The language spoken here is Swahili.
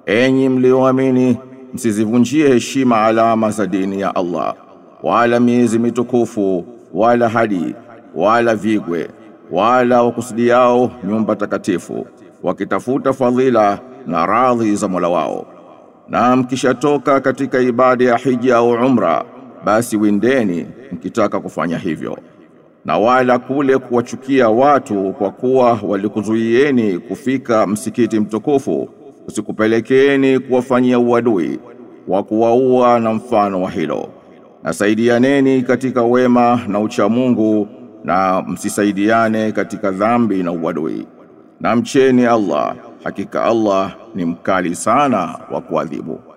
enyi mlioamini msizivunjie heshima alama za dini ya Allah wala miezi mitukufu wala hadi wala vigwe wala wakusudiao nyumba takatifu wakitafuta fadhila na radhi za Mola wao na mkishatoka katika ibada ya hija au umra basi windeni mkitaka kufanya hivyo na wala kule kuwachukia watu kwa kuwa walikuzuieni kufika msikiti mtukufu usikupelekeeni kuwafanyia uadui wa kuwaua na mfano wa hilo na saidianeni katika wema na uchamungu na msisaidiane katika dhambi na uadui na mcheni Allah hakika Allah ni mkali sana wa kuadhibu